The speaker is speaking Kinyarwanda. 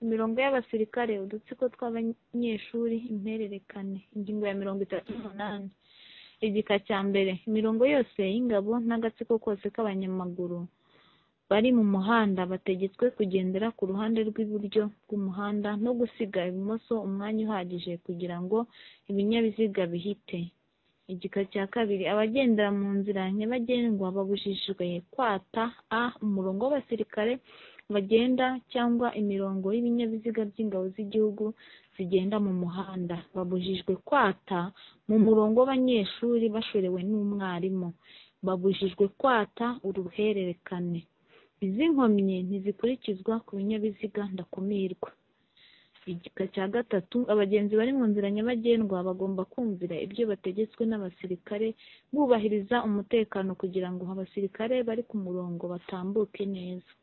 imirongo y'abasirikare, udutsiko tw'abanyeshuri, impererekane. Ingingo ya mirongo itatu n'umunani igika cya mbere Imirongo yose y'ingabo n'agatsiko kose k'abanyamaguru bari mu muhanda bategetswe kugendera ku ruhande rw'iburyo bw'umuhanda no gusiga ibumoso umwanya uhagije kugira ngo ibinyabiziga bihite. Igika cya kabiri Abagendera mu nzira nyabagendwa babujijwe kwata a umurongo w'abasirikare bagenda cyangwa imirongo y'ibinyabiziga by'ingabo z'igihugu zigenda mu muhanda. Babujijwe kwata mu murongo w'abanyeshuri bashorewe n'umwarimu. Babujijwe kwata uruhererekane. Izi nkomyi ntizikurikizwa ku binyabiziga ndakumirwa. Igika cya gatatu Abagenzi bari mu nzira nyabagendwa bagomba kumvira ibyo bategetswe n'abasirikare, bubahiriza umutekano kugira ngo abasirikare bari ku murongo batambuke neza.